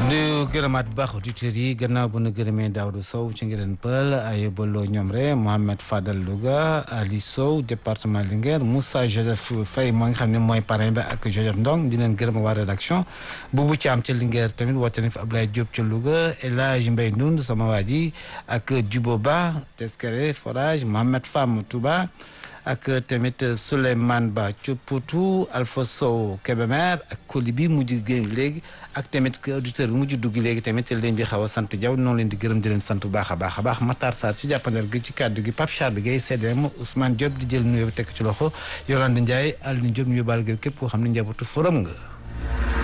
di gërëmaat bu baax auditeurs yi gannaaw bu nu gërëmee Daouda Sow ci ngireen pël Ayobaloo Ñomre Mohamed Fadal Louga Ali Sow département Linguère Moussa Joseph Faye moo nga xam ne mooy parrain bi ak Joseph Ndong di leen gërëm waa rédaction Boubou Thiam ca Linguère tamit woote na fi Abdoulaye Diop ca Louga El Hadj Mbaye Ndound sama waa ji ak Djubo Ba Teskere Forage Mohamed Fam Touba ak tamit Souleymane Ba Thiopoutou Alpha Sow Kébémer ak Koli bi mujj génn léegi ak tamit auditeur bi mujj dugg léegi tamit leen di xaw a sant jaw noonu leen di gërëm di leen sant bu baax a baax a baax Matar Sarr ci jàppandal gi ci kàddu gi Pape Charles Guèye CDM Ousmane Diop di jël nuyoo bi tekk ci loxo Yolande Ndiaye Aline Diop ñu yóbbaal gi képp koo xam ne njabootu forum nga